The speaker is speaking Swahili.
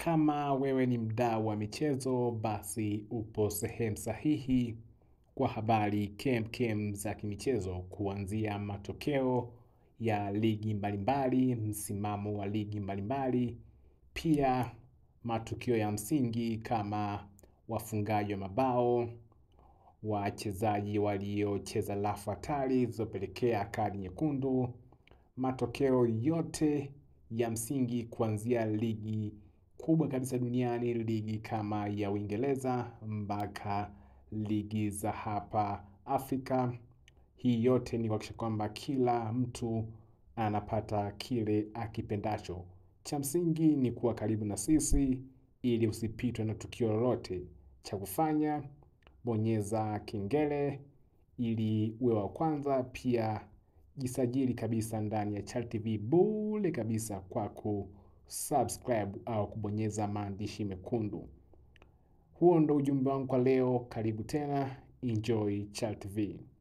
Kama wewe ni mdau wa michezo, basi upo sehemu sahihi kwa habari kemkem za kimichezo, kuanzia matokeo ya ligi mbalimbali, msimamo wa ligi mbalimbali, pia matukio ya msingi kama wafungaji wa mabao, wachezaji waliocheza rafu hatari zilizopelekea kadi nyekundu, matokeo yote ya msingi kuanzia ligi kubwa kabisa duniani, ligi kama ya Uingereza mpaka ligi za hapa Afrika. Hii yote ni kuhakikisha kwamba kila mtu anapata kile akipendacho. Cha msingi ni kuwa karibu na sisi ili usipitwe na tukio lolote. Cha kufanya, bonyeza kengele ili uwe wa kwanza. Pia jisajili kabisa ndani ya Chal TV bure kabisa kwa kusubscribe au kubonyeza maandishi mekundu. Huo ndo ujumbe wangu kwa leo. Karibu tena, enjoy Chal TV.